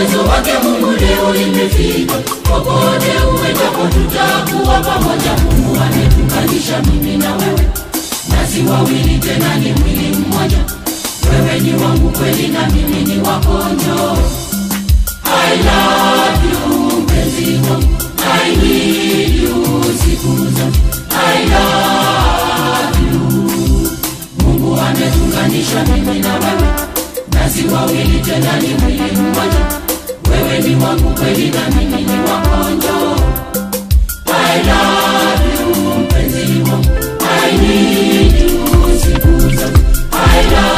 uwezo wake Mungu leo imefika. Popote uendapo tutakuwa pamoja. Mungu ametuunganisha mimi na wewe, nasi wawili tena ni mwili mmoja. Wewe ni wangu kweli na mimi ni wako, njoo. I love you mpenzi wangu, I need you siku zote. I love you. Mungu ametunganisha mimi na wewe, nasi wawili tena ni mwili mmoja. Wewe ni wangu kweli na mimi ni wako, njoo. I love you mpenzi wangu, I need you siku zote. I love